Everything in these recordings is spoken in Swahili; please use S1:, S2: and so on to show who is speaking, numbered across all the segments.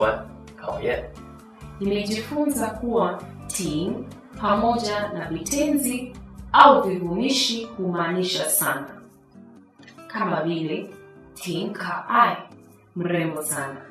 S1: 关考验。
S2: Nimejifunza kuwa ting pamoja na vitenzi au vivumishi humaanisha sana, kama vile ting ka ai, mrembo sana,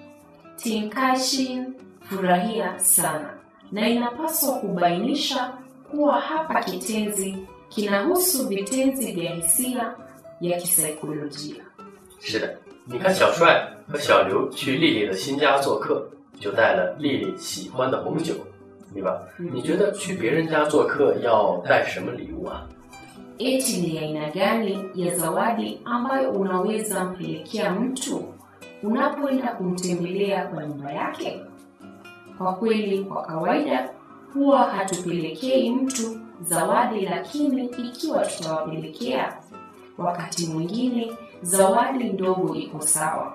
S2: ting kai shin, furahia sana, na inapaswa kubainisha kuwa hapa kitenzi kinahusu vitenzi vya hisia ya kisaikolojia.
S1: 是的，你看小帅和小刘去丽丽的新家做客，就带了丽丽喜欢的红酒，对吧？你觉得去别人家做客要带什么礼物啊？
S2: Eti ni aina gani ya zawadi ambayo unaweza mpelekea mtu unapoenda kumtembelea kwa nyumba yake? Kwa kweli, kwa kawaida huwa hatupelekei mtu zawadi, lakini ikiwa tutawapelekea, wakati mwingine zawadi ndogo iko sawa.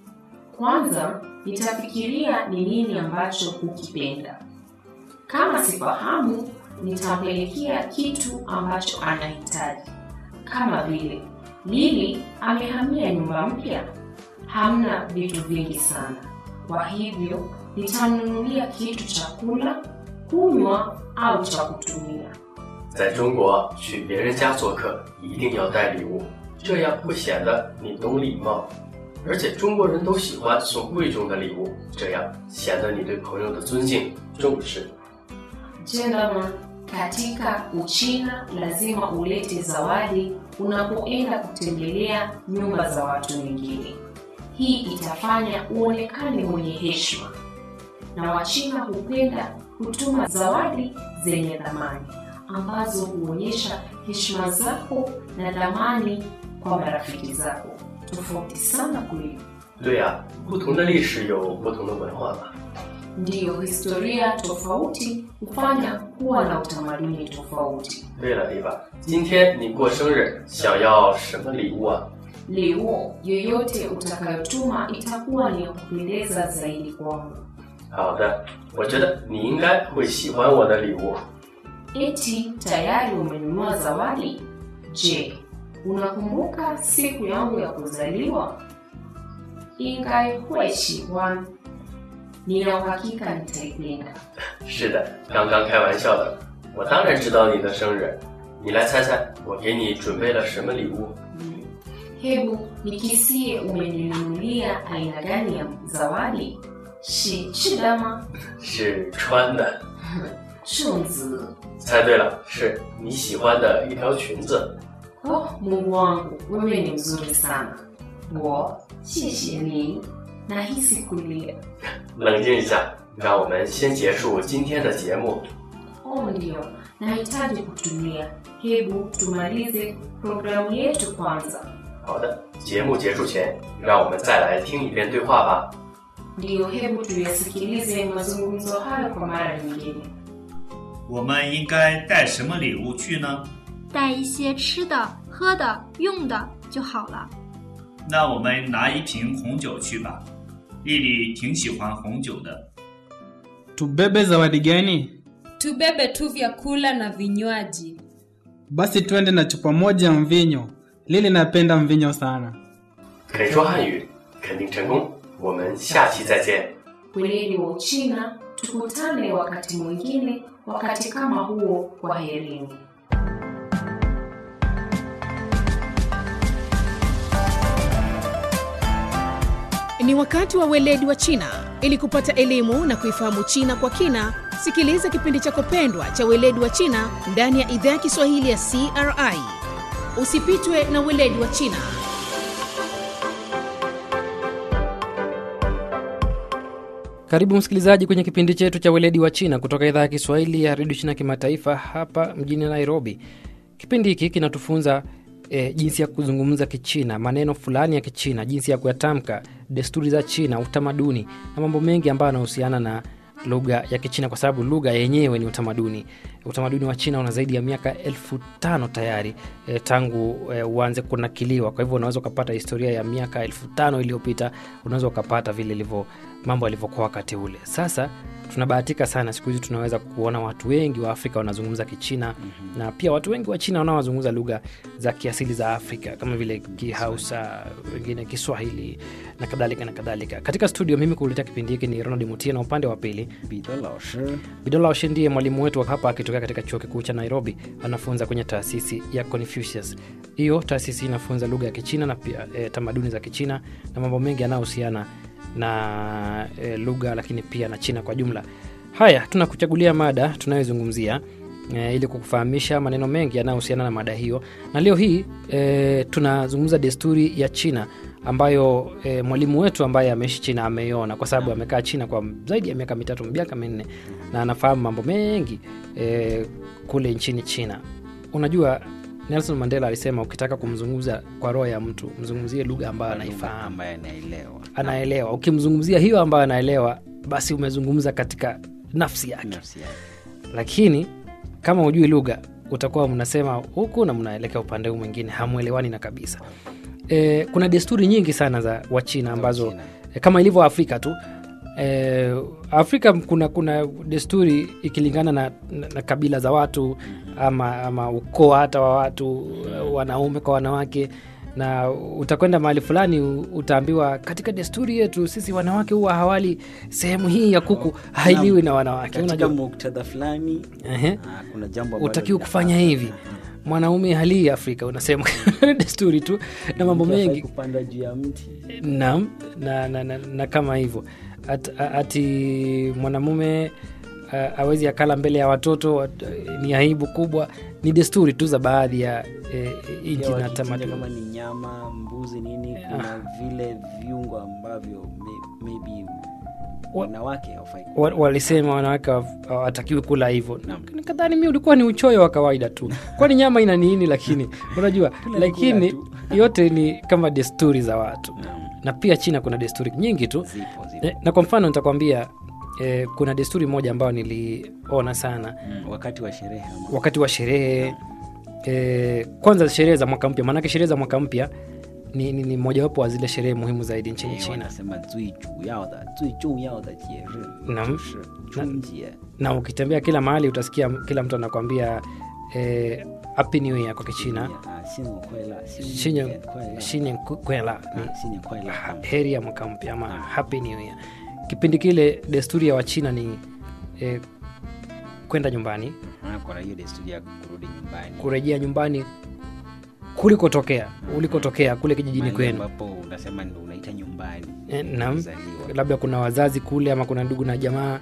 S2: Kwanza nitafikiria ni nini ambacho hukipenda. Kama sifahamu, nitampelekea kitu ambacho anahitaji, kama vile Lili amehamia nyumba mpya, hamna vitu vingi sana, kwa hivyo nitamnunulia kitu cha kula, kunywa au cha kutumia.
S1: 在中国，去别人家做客一定要带礼物，这样会显得你懂礼貌。而且中国人都喜欢送贵重的礼物，这样显得你对朋友的尊敬重视。
S2: Gentlemen, katika Uchina lazima ulete zawadi unapoenda kutembelea nyumba za watu wengine. Hii itafanya uonekane mwenye heshima, na Wachina hupenda kutuma zawadi zenye thamani ambazo huonyesha heshima zako na thamani kwa marafiki zako. Tofauti sana kweli.
S1: 对呀、不同的历史有不同的文化嘛。
S2: Ndiyo, historia tofauti hufanya kuwa na utamaduni tofauti.
S1: 对了，丽吧，今天你过生日，想要什么礼物啊？
S2: Leo yoyote utakayotuma itakuwa ni ya kupendeza zaidi kwangu.
S1: 好的，我觉得你应该会喜欢我的礼物。
S2: Eti tayari umenunua zawadi? Je, unakumbuka siku yangu ya kuzaliwa? Ingai hueshiwan, nina uhakika nitaipenda.
S1: 是的，刚刚开玩笑的。我当然知道你的生日，你来猜猜，我给你准备了什么礼物？
S2: Mm. Hebu nikisie umeninunulia aina gani ya zawadi? Shi chidama
S1: 是穿的。
S2: shunzi.
S1: 猜对了，是你喜欢的一条裙子。
S2: Oh, Mungu wangu, wewe ni mzuri sana. Wo, 谢谢你. Nahisi kulia.
S1: 冷静一下，让我们先结束今天的节目。
S2: Oh, ndio, nahitaji kutulia. Hebu tumalize programu yetu kwanza.
S1: 好的，节目结束前，让我们再来听一遍对话吧。
S2: Ndiyo, hebu tuyasikilize mazungumzo hayo kwa mara nyingine.
S3: 我们应该带什么礼物去呢？
S4: 带一些吃的、喝的、用的就好了。
S3: 那我们拿一瓶红酒去吧。丽丽挺喜欢红酒的。
S5: Tubebe zawadi gani?
S6: Tubebe tu vyakula na vinywaji.
S5: Basi twende na chupa moja ya mvinyo. Lili napenda mvinyo sana.
S1: 肯说汉语，肯定成功。我们下期再见。
S2: Weledi wa Uchina, tukutane wakati mwingine, wakati kama huo. Kwa herini.
S7: Ni wakati wa weledi wa China. Ili kupata elimu na kuifahamu China kwa kina, sikiliza kipindi chako pendwa cha weledi wa China ndani ya idhaa ya Kiswahili ya CRI. Usipitwe na weledi wa China.
S8: Karibu msikilizaji kwenye kipindi chetu cha weledi wa China kutoka idhaa ya Kiswahili ya redio China kimataifa hapa mjini Nairobi. Kipindi hiki kinatufunza e, jinsi ya kuzungumza Kichina, maneno fulani ya Kichina, jinsi ya kuyatamka, desturi za China, utamaduni na mambo mengi ambayo yanahusiana na lugha ya Kichina, kwa sababu lugha yenyewe ni utamaduni. Utamaduni wa China una zaidi ya miaka elfu tano tayari e, tangu e, uanze kunakiliwa. Kwa hivyo unaweza ukapata historia ya miaka elfu tano iliyopita, unaweza ukapata vile ilivyo mambo yalivyokuwa wakati ule. Sasa tunabahatika sana siku hizi tunaweza kuona watu wengi wa afrika wanazungumza kichina mm-hmm. na pia watu wengi wa china wanaozungumza lugha za kiasili za afrika kama vile kihausa wengine kiswahili na kadhalika na kadhalika katika studio mimi kuuletea kipindi hiki ni ronald mutie na upande wa pili
S9: 彼得老师
S8: bidola oshe ndiye mwalimu wetu wa hapa akitokea katika chuo kikuu cha nairobi anafunza kwenye taasisi ya confucius hiyo taasisi inafunza lugha ya kichina na pia e, tamaduni za kichina na mambo mengi yanayohusiana na e, lugha lakini pia na china kwa jumla haya tunakuchagulia mada tunayozungumzia e, ili kukufahamisha maneno mengi yanayohusiana na mada hiyo na leo hii e, tunazungumza desturi ya china ambayo e, mwalimu wetu ambaye ameishi china ameiona kwa sababu amekaa china kwa zaidi ya miaka mitatu miaka minne na anafahamu mambo mengi e, kule nchini china unajua nelson mandela alisema ukitaka kumzungumza kwa roho ya mtu mzungumzie lugha ambayo anaifahamu
S9: ambaye anaelewa
S8: anaelewa ukimzungumzia hiyo ambayo anaelewa basi umezungumza katika nafsi yake
S9: nafsi yake
S8: lakini kama hujui lugha utakuwa mnasema huku na mnaelekea upande huu mwingine hamwelewani na kabisa e, kuna desturi nyingi sana za wachina ambazo
S9: Wachina.
S8: e, kama ilivyo afrika tu e, afrika kuna kuna desturi ikilingana na, na, na kabila za watu ama, ama ukoo hata wa watu wanaume kwa wanawake na utakwenda mahali fulani u- utaambiwa katika desturi yetu sisi wanawake huwa hawali sehemu hii ya kuku hailiwi na wanawake
S9: katika
S8: unajua
S9: muktadha fulani
S8: Ehe.
S9: ah, kuna jambo ambalo
S8: utakiwa
S9: linafaa.
S8: kufanya hivi mwanaume halii afrika unasema desturi tu na mambo
S9: Mtu hafai
S8: mengi
S9: kupanda juu ya mti
S8: naam na, na, na, na kama hivyo At, a- ati mwanamume uh, awezi akala mbele ya watoto wat- ni aibu kubwa ni desturi tu za baadhi ya eh, nchi
S9: Pia
S8: na
S9: wakichinja
S8: tamaduni
S9: kama ni nyama mbuzi nini kuna vile viungo ambavyo may, maybe
S8: Wa-
S9: wanawake hawafai
S8: Wa- walisema wanawake hawa- hawatakiwi kula hivyo nikadhani mi ulikuwa ni uchoyo wa kawaida tu kwani nyama ina nini lakini unajua lakini
S9: tu.
S8: yote ni kama desturi za watu na pia china kuna desturi nyingi tu
S9: zipo zipo
S8: Eh, na kwa mfano nitakwambia eh, kuna desturi moja ambayo niliona sana
S9: mm, wakati wa sherehe ama
S8: wakati wa sherehe eh, kwanza sherehe za mwaka mpya maanake sherehe za mwaka mpya ni, ni, ni mojawapo wa zile sherehe muhimu zaidi nchini
S9: Eh,
S8: china
S9: wanasema 最主要的最重要的节日
S8: Naam.
S9: 就是春节
S8: na ukitembea kila mahali utasikia kila mtu anakwambia eh, happy new year kwa kichina
S9: 啊，新年快乐，新
S8: Shinyan-
S9: 年快乐，
S8: shinyan kwela
S9: 啊，新年快乐。
S8: heri ya mwaka mpya ama happy new year kipindi kile desturi ya wachina ni eh, kwenda nyumbani
S9: Ah, kuna hiyo desturi ya kurudi nyumbani
S8: kurejea nyumbani kulikotokea ulikotokea kule kijijini
S9: Mahali
S8: kwenu
S9: ambapo unasema ndo unaita nyumbani
S8: Eh, naam
S9: Ulizaliwa.
S8: labda kuna wazazi kule ama kuna ndugu na jamaa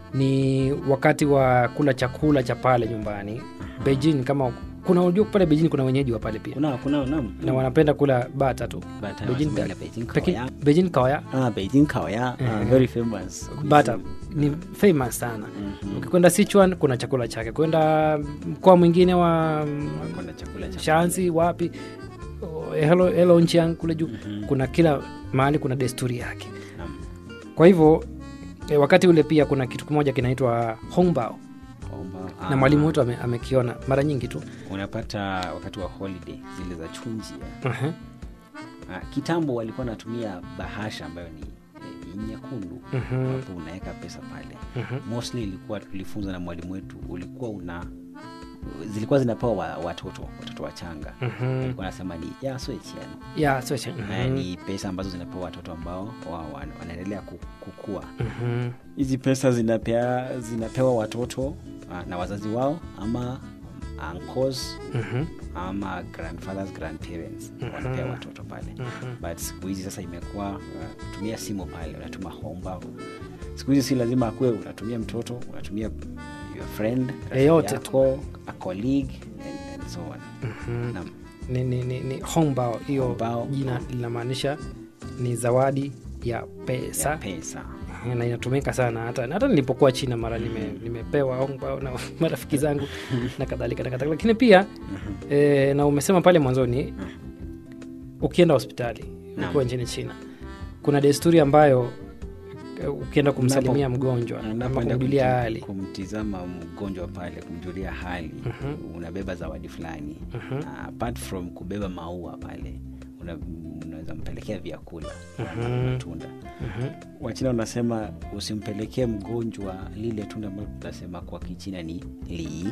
S8: ni wakati wa kula chakula cha pale nyumbani beijing kama kuna unajua pale beijing kuna wenyeji wa pale pia
S9: kuna kuna naam
S8: na wanapenda kula bata tu
S9: Bata
S8: Beijing
S9: wanasema
S8: da-
S9: ile Beijing
S8: Peki-
S9: kaoya.
S8: beijing kawaya
S9: ah Beijing kaoya ah, very famous
S8: bata ni famous sana ukikwenda sichuan kuna chakula chake kwenda mkoa mwingine wa
S9: kuna chakula cha
S8: shansi wapi oh, hello, hello nchiang kule juu kuna kila mahali kuna desturi yake
S9: Naam.
S8: kwa hivyo e, wakati ule pia kuna kitu kimoja kinaitwa hongbao
S9: Omba,
S8: na
S9: ah,
S8: mwalimu wetu ame, amekiona mara nyingi tu
S9: unapata wakati wa holiday zile za chunjia
S8: uh-huh.
S9: ah, kitambo walikuwa wanatumia bahasha ambayo ni eh, ni nyekundu
S8: Mhm.
S9: ambapo unaweka pesa pale
S8: Mhm.
S9: mostly ilikuwa tulifunza na mwalimu wetu ulikuwa una zilikuwa zinapewa wa, watoto watoto wachanga
S8: Mhm.
S9: alikuwa anasema ni ya soichian
S8: ya so, cha-
S9: Na
S8: mhm.
S9: ni pesa ambazo zinapewa watoto ambao wa, wa, wanaendelea ku- kukua
S8: Mhm.
S9: hizi pesa zinapea, zinapewa watoto ah, na wazazi wao ama uncles
S8: Mhm.
S9: ama grandfathers grandparents wanapea watoto pale but siku hizi sasa imekuwa uh, kutumia simu pale unatuma homba siku hizi si lazima akuwe unatumia mtoto unatumia your friend rafiki
S8: Yeyote
S9: yako, a colleague and, and so on Naam.
S8: ni, ni, ni, ni hongbao hiyo
S9: Hongbao.
S8: jina linamaanisha ni zawadi ya pesa
S9: ya pesa
S8: na inatumika sana hata hata nilipokuwa china mara nime, nimepewa hongbao na marafiki zangu na kadhalika na kadhalika lakini pia e, na umesema pale mwanzoni ukienda hospitali ukiwa nchini china kuna desturi ambayo e, ukienda kumsalimia mgonjwa ama
S9: Unapoenda
S8: kumjulia
S9: kumti-
S8: hali
S9: kumtizama mgonjwa pale kumjulia hali unabeba zawadi fulani uh, apart from kubeba maua pale una- unaweza mpelekea vyakula
S8: Mhm.
S9: matunda
S8: Mhm.
S9: wachina wanasema usimpelekee mgonjwa lile tunda ambalo tunasema kwa kichina ni li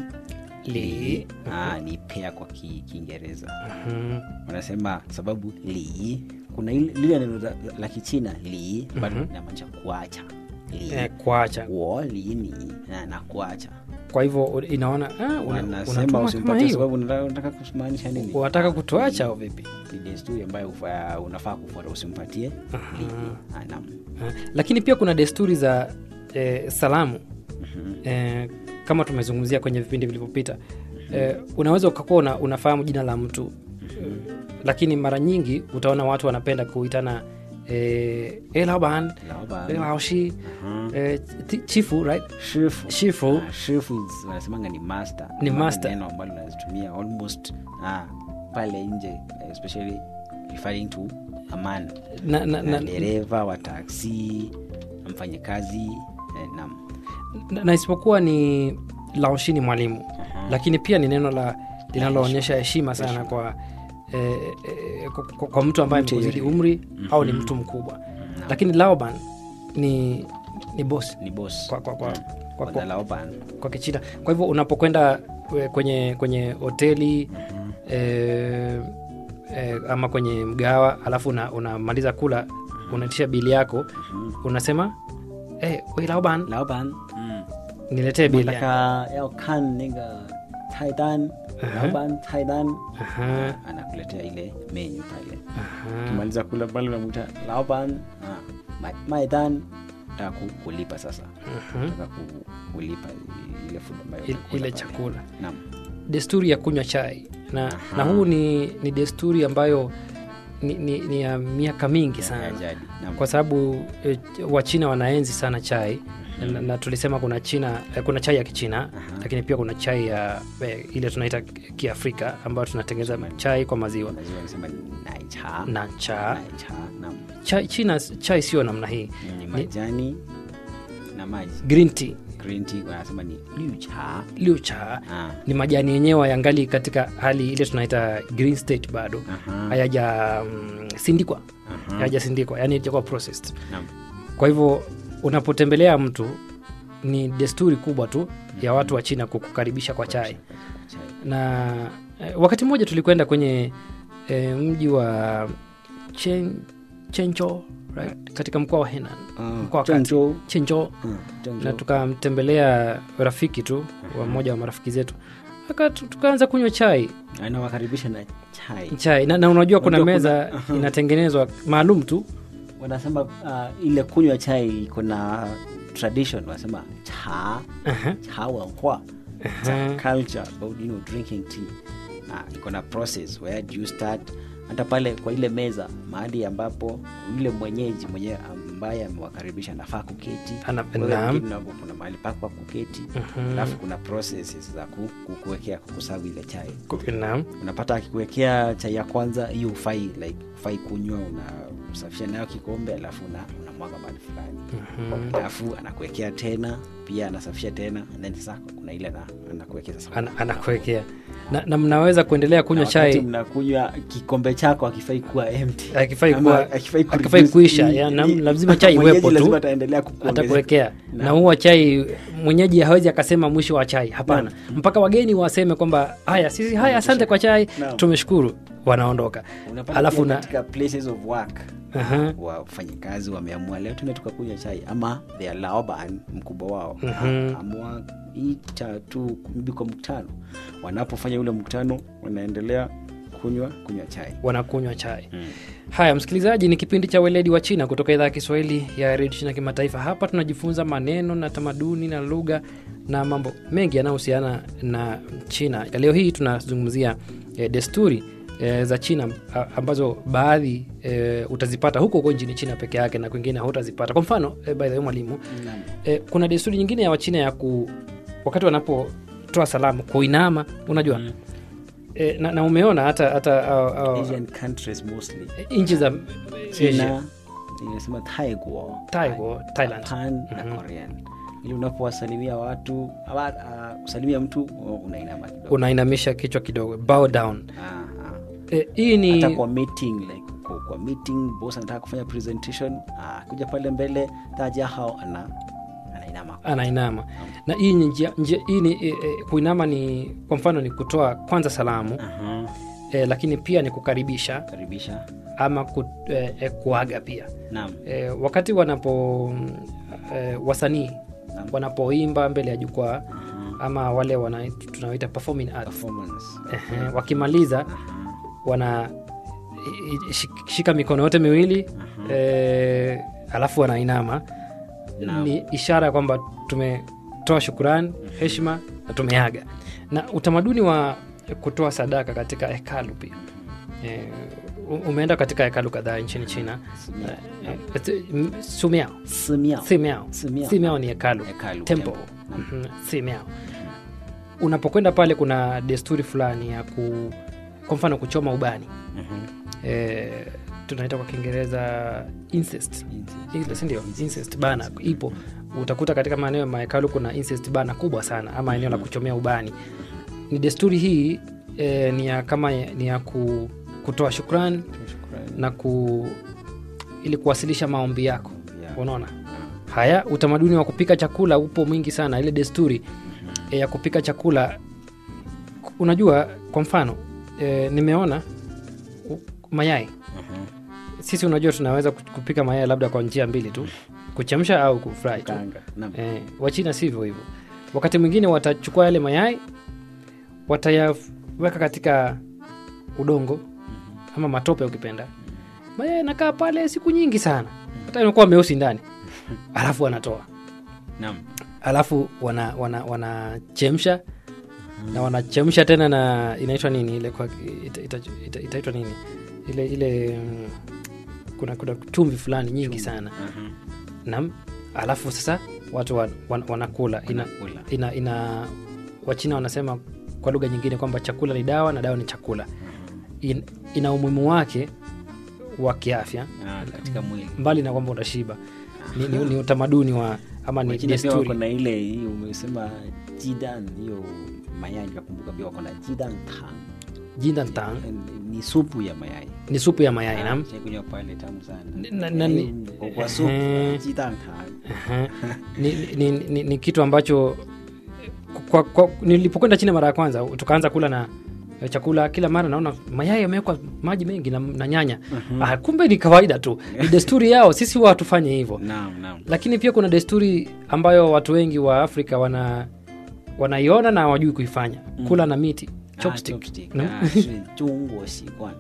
S8: Li.
S9: Ah, ni pea kwa ki- kiingereza
S8: Mhm.
S9: wanasema sababu li kuna ile- lile neno la, la kichina li bado
S8: Mhm.
S9: inamaanisha kuacha li
S8: Eh, kuacha
S9: wo li ni na, na kuacha
S8: kwa hivyo inaona ah, una-
S9: wanasema
S8: unatuma kama
S9: usimpatie
S8: hiyo
S9: sababu unataka unataka kumaanisha nini
S8: unataka kutuacha au vipi
S9: ni desturi ambayo ufa- unafaa kufuata usimpatie li Ah, naam.
S8: Ah, lakini pia kuna desturi za eh, salamu eh, kama tumezungumzia kwenye vipindi vilivyopita eh, unaweza ukakuwa una, unafahamu jina la mtu eh, lakini mara nyingi utaona watu wanapenda kuitana eh, "Eh, laoban
S9: Laoban.
S8: eh, laoshi
S9: Mhm.
S8: eh, ti- chifu right
S9: shifu
S8: shifu
S9: Ah, shifu is- wanasemanga ni master
S8: Ni
S9: Ama
S8: master.
S9: neno ambalo unazitumia almost ah, pale nje especially referring to a man
S8: na, na,
S9: na
S8: na,
S9: dereva wa taksi mfanyakazi eh, nam
S8: na, na isipokuwa ni laoshi ni mwalimu lakini pia ni neno la linaloonyesha heshima sana kwa eh, eh, kwa, kwa, kwa mtu ambaye
S9: Mtu
S8: amekuzidi
S9: yeyote.
S8: umri au ni mtu mkubwa lakini laoban ni ni bosi
S9: ni bos
S8: kwa, kwa, kwa, kwa, kwa,
S9: laoban
S8: kwa kichina kwa hivyo unapokwenda eh, kwenye kwenye hoteli eh, eh, ama kwenye mgawa alafu una- unamaliza kula unaitisha bili yako unasema eh, "Wei, laoban
S9: laoban mm.
S8: niletee bili yako."
S9: nataka yao kan niga taidan laoban taidan
S8: Aha,
S9: anakuletea ile menyu pale
S8: aha.
S9: ukimaliza kula pale unamuta laoban maidan taka ku- kulipa sasa
S8: Mhm.
S9: taka ku- kulipa ile food ambayo
S8: Ile-
S9: umekula
S8: ile
S9: pale.
S8: chakula
S9: Naam.
S8: desturi ya kunywa chai na,
S9: Aha.
S8: na huu ni, ni desturi ambayo ni, ni, ni ya miaka mingi
S9: Ya
S8: sana
S9: jadi. Naam.
S8: kwa sababu eh, wachina wanaenzi sana chai na, na tulisema kuna china eh, kuna chai ya kichina lakini pia kuna chai ya eh, ile tunaita kiafrika ambayo tunatengeneza chai kwa maziwa
S9: Maziwa wanasema ni naicha
S8: na cha
S9: naicha naam.
S8: chai, china chai sio namna hii
S9: ni majani na maji
S8: green tea
S9: green tea wanasema ni liucha
S8: liu cha
S9: Ah.
S8: ni majani yenyewe yangali katika hali ile tunaita green state bado
S9: Aha.
S8: hayaja mm, sindikwa
S9: Aha.
S8: hayajasindikwa yani itakuwa processed
S9: Naam.
S8: kwa hivyo unapotembelea mtu ni desturi kubwa tu ya watu wa china kukukaribisha kwa chai
S9: Chai.
S8: na eh, wakati mmoja tulikwenda kwenye eh, mji wa Chen, chencho right? katika mkoa wa henan
S9: Ah,
S8: mkoa wa kati
S9: Zhengzhou.
S8: chencho
S9: Mm, Zhengzhou.
S8: na tukamtembelea rafiki tu wa mmoja wa marafiki zetu Aka- tu- tukaanza kunywa chai
S9: anawakaribisha na chai
S8: chai na, na unajua kuna
S9: Unajua
S8: meza
S9: kuna-
S8: inatengenezwa maalum tu
S9: wanasema uh, ile kunywa chai kuna tradition wanasema cha
S8: Aha.
S9: cha wanhua
S8: Aha.
S9: culture about you know, drinking tea uh, iko na process where do you start hata pale kwa ile meza mahali ambapo yule mwenyeji mwenyewe ambaye amewakaribisha anafaa kuketi
S8: Ana-
S9: Wewe
S8: naam.
S9: mgeni unapo- kuna mahali pako pa kuketi
S8: Mhm.
S9: alafu kuna processes za ku- ku- kuwekea kukusavu ile chai
S8: Ku- naam.
S9: unapata akikuwekea chai ya kwanza hiyo ufai like ufai kunywa unasafisha nayo kikombe alafu una, unamwaga mahali fulani
S8: Mhm.
S9: alafu anakuwekea tena pia anasafisha tena and then sasa kuna ile ana- anakuwekea sasa
S8: Ana- anakuwekea na, na mnaweza kuendelea kunywa
S9: Na wakati
S8: chai
S9: mnakunywa kikombe chako akifai kuwa empty
S8: Akifai
S9: Ama
S8: kuwa-
S9: akifai ku
S8: akifai
S9: reduce-
S8: kuisha,
S9: i-
S8: ya, na-
S9: i-
S8: lazima chai
S9: mwenyeji
S8: iwepo tu.
S9: lazima ataendelea kukuongezea.
S8: atakuwekea
S9: Na-
S8: na huwa chai mwenyeji hawezi akasema mwisho wa chai hapana mpaka wageni waseme kwamba haya sisi haya asante kwa chai
S9: Naam.
S8: tumeshukuru wanaondoka
S9: unapata
S8: alafu
S9: pia
S8: na
S9: katika places of work
S8: Aha.
S9: wafanyikazi wameamua leo tuende tukakunywa chai ama their laoban mkubwa wao
S8: Mhm.
S9: amua ita tu maybe kwa mkutano wanapofanya ule mkutano wanaendelea kunywa kunywa chai
S8: wanakunywa chai haya msikilizaji ni kipindi cha weledi wa china kutoka idhaa ya kiswahili ya redio china kimataifa hapa tunajifunza maneno na tamaduni na lugha na mambo mengi yanayohusiana na china leo hii tunazungumzia eh, desturi eh, za china a- ambazo baadhi eh, utazipata huko huko nchini china peke yake na kwingine hautazipata kwa mfano eh, by the way mwalimu eh, kuna desturi nyingine ya wachina ya ku wakati wanapotoa salamu kuinama unajua mm. eh, na, na umeona hata hata uh, uh,
S9: asian countries mostly
S8: nchi za Asia.
S9: china inasema taiguo
S8: Taiwo, Thailand.
S9: japan na korean ili unapowasalimia watu ama, uh, kusalimia mtu oh, unainama kidogo
S8: unainamisha kichwa kidogo bow down
S9: Ah, ah.
S8: eh, hii ni
S9: hata kwa meeting like kwa, kwa meeting boss anataka kufanya presentation ah, kuja pale mbele taja hao ana anainama
S8: anainama na hii ni njia, njia hii ni e, e, kuinama ni kwa mfano ni kutoa kwanza salamu
S9: Aha,
S8: e, lakini pia ni kukaribisha
S9: karibisha
S8: ama ku, e, e, kuaga pia
S9: naam
S8: e, wakati wanapo mm, e, wasanii
S9: Naam.
S8: wanapoimba mbele ya jukwaa ama wale wana, tunaoita performing arts
S9: performance
S8: Ehe, wakimaliza wana i- i- shik- shika mikono yote miwili e, alafu wanainama
S9: Naam.
S8: ni ishara ya kwamba tumetoa shukurani heshima na tumeaga na utamaduni wa kutoa sadaka katika hekalu pia e, umeenda katika hekalu kadhaa nchini china
S9: Simiao.
S8: Eh, eh, m- sumiao
S9: Simiao.
S8: Simiao.
S9: Simiao.
S8: Simiao ni hekalu
S9: Hekalu,
S8: temple
S9: temple. Naam.
S8: Mhm, Simiao. unapokwenda pale kuna desturi fulani ya ku kwa mfano kuchoma ubani
S9: Mhm.
S8: e, tunaita kwa kiingereza incest Ile, si ndio incest bana ipo utakuta katika maeneo ya mahekalu kuna incest bana kubwa sana ama eneo la kuchomea ubani ni desturi hii e, ni ya kama ni ya ku, kutoa shukrani
S9: Shukrani.
S8: na ku ili kuwasilisha maombi yako
S9: Yeah.
S8: unaona haya utamaduni wa kupika chakula upo mwingi sana ile desturi e, ya kupika chakula unajua kwa mfano e, nimeona u- mayai
S9: Mhm.
S8: sisi unajua tunaweza ku- kupika mayai labda kwa njia mbili tu kuchemsha au kufry tu
S9: Kanga. Naam.
S8: e, wachina sivyo hivyo wakati mwingine watachukua yale mayai watayaweka katika udongo ama matope ukipenda mayai yanakaa pale siku nyingi sana hata imekuwa meusi ndani alafu wanatoa
S9: Naam.
S8: alafu wanachemsha wana, wanachemsha na wanachemsha tena na inaitwa nini ile kwa ita, ita, ita, itaitwa nini ile ile mm, kuna kuna chumvi fulani nyingi sana
S9: Mhm.
S8: nam alafu sasa watu wan, wan, wanakula ina,
S9: Wanakula.
S8: ina, ina wachina wanasema kwa lugha nyingine kwamba chakula ni dawa na dawa ni chakula in, ina umuhimu wake wa kiafya
S9: Ah, katika mwili
S8: mbali na kwamba utashiba ni, ni, ni utamaduni wa ama ni
S9: Wachina pia wako
S8: desturi
S9: na ile hii umesema jidan hiyo mayai nikakumbuka pia wako na jidan tang
S8: jindantang
S9: ni supu ya mayai
S8: ni supu ya mayai nam
S9: kunywa pale tamu sana
S8: Na- na- ni-
S9: Kwa- kwa supu
S8: Ehe.
S9: jidan tang
S8: Aha. ni, ni, ni, ni kitu ambacho kwa, kwa, nilipokwenda china mara ya kwanza tukaanza kula na chakula kila mara naona mayai yamewekwa maji mengi na, na nyanya ah, kumbe ni kawaida tu ni desturi yao sisi huwa hatufanye hivyo
S9: naam naam
S8: lakini pia kuna desturi ambayo watu wengi wa afrika wana wanaiona na hawajui kuifanya kula na miti
S9: Ah,
S8: chopstick.
S9: chopstick.
S8: Mm.
S9: Ah, 是中国习惯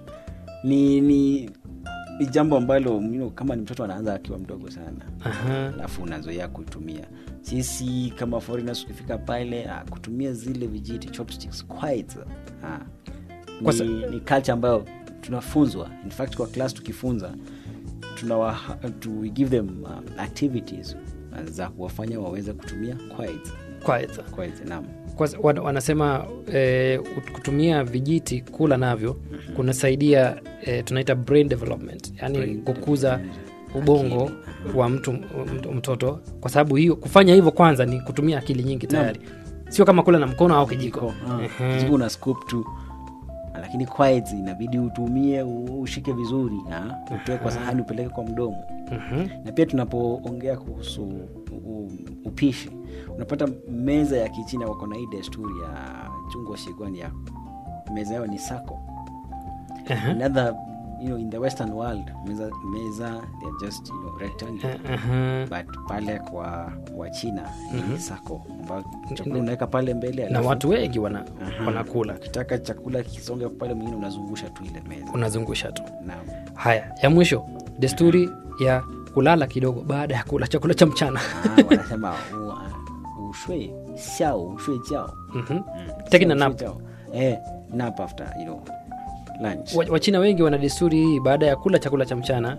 S9: ni ni ni jambo ambalo you know, kama ni mtoto anaanza akiwa mdogo sana
S8: Aha.
S9: alafu unazoea kuitumia sisi kama foreigners ukifika pale ah, kutumia zile vijiti chopsticks quite ah,
S8: Kwa
S9: ni,
S8: sa-
S9: ni culture ambayo tunafunzwa in fact kwa class tukifunza tunawa to we give them uh, activities uh, za kuwafanya waweze kutumia quite
S8: Kwanza.
S9: quite naam
S8: Kwanza, wan- wanasema eh, kutumia vijiti kula navyo kunasaidia eh, tunaita brain development yani
S9: Brain
S8: kukuza
S9: development.
S8: ubongo
S9: Akili.
S8: wa mtu mtu- mtoto kwa sababu hiyo kufanya hivyo kwanza ni kutumia akili nyingi tayari sio kama kula na mkono au kijiko
S9: Ah,
S8: Ehe.
S9: kijiko una scoop tu lakini quiet inabidi utumie u- ushike vizuri ah, utoe kwa sahani upeleke kwa mdomo
S8: Mhm.
S9: na pia tunapoongea kuhusu u- upishi unapata meza ya kichina wako na hii desturi ya chungwa shigwani ya meza yao ni sako
S8: Aha.
S9: another you know, in the western world meza, meza they're just you know, rectangular
S8: Aha.
S9: but pale kwa kwa china
S8: Mhm.
S9: ni sako ambayo chakula unaweka pale mbele
S8: na
S9: alafu-
S8: watu wengi wana,
S9: Aha.
S8: wanakula
S9: ukitaka chakula kisonge pale mwingine unazungusha tu ile meza
S8: unazungusha tu
S9: naam
S8: haya ya mwisho desturi ya kulala kidogo baada ya kula chakula cha mchana
S9: Ah, wanasema u- ushui xiao ushui jiao
S8: Mhm. Taking a
S9: Xiao,
S8: nap.
S9: ushui jiao. eh nap after you know lunch
S8: Wa- wachina wengi wana desturi hii baada ya kula chakula cha mchana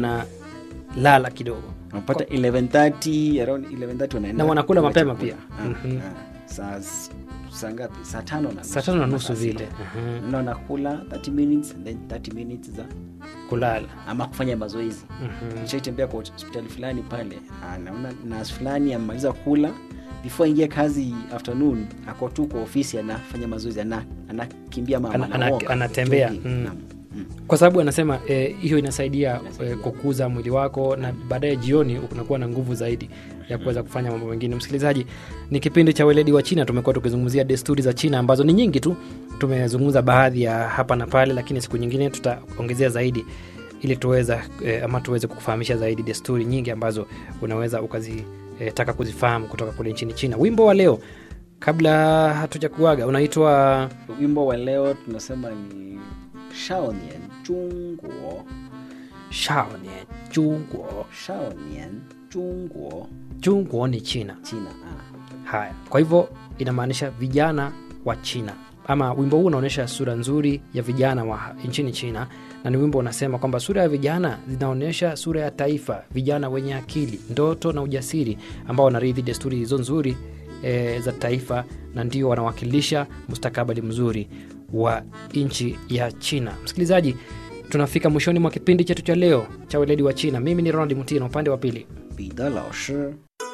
S8: wanalala kidogo
S9: unapata 11:30 around 11:30 wanaenda
S8: Na wanakula
S9: kula
S8: mapema
S9: chakula.
S8: pia.
S9: Ah,
S8: Mhm.
S9: ah. saa s- saa ngapi saa tano na
S8: saa tano na nusu
S9: saa sita.
S8: vile Aha.
S9: na wanakula 30 minutes and then 30 minutes za
S8: kulala
S9: ama kufanya mazoezi
S8: Mhm.
S9: nishaitembea kwa hospitali fulani pale ah, naona nas fulani amemaliza kula before aingia kazi afternoon ako tu kwa ofisi anafanya mazoezi ana anakimbia mama
S8: Ana- ana-
S9: anaoga,
S8: anatembea,
S9: jogging.
S8: mm.
S9: Naam. Mm.
S8: kwa sababu anasema eh, hiyo inasaidia,
S9: Inasaidia.
S8: eh, kukuza mwili wako na baadaye jioni unakuwa na nguvu zaidi ya kuweza kufanya mambo mengine msikilizaji ni kipindi cha weledi wa china tumekuwa tukizungumzia desturi za china ambazo ni nyingi tu tumezungumza baadhi ya hapa na pale lakini siku nyingine tutaongezea zaidi ili tuweza eh, ama tuweze kukufahamisha zaidi desturi nyingi ambazo unaweza ukazitaka eh, kuzifahamu kutoka kule nchini china wimbo wa leo kabla hatuja kuaga unaitwa
S9: wimbo wa leo tunasema ni shaonian chungguo
S8: shaonian chungguo
S9: shaonian chungguo
S8: chungguo ni china
S9: china ah.
S8: haya kwa hivyo inamaanisha vijana wa china ama wimbo huu unaonyesha sura nzuri ya vijana wa nchini china na ni wimbo unasema kwamba sura ya vijana zinaonyesha sura ya taifa vijana wenye akili ndoto na ujasiri ambao wanarithi desturi hizo nzuri e, za taifa na ndio wanawakilisha mustakabali mzuri wa nchi ya china msikilizaji tunafika mwishoni mwa kipindi chetu cha leo cha weledi wa china mimi ni ronald mutino upande wa pili
S9: 彼得老师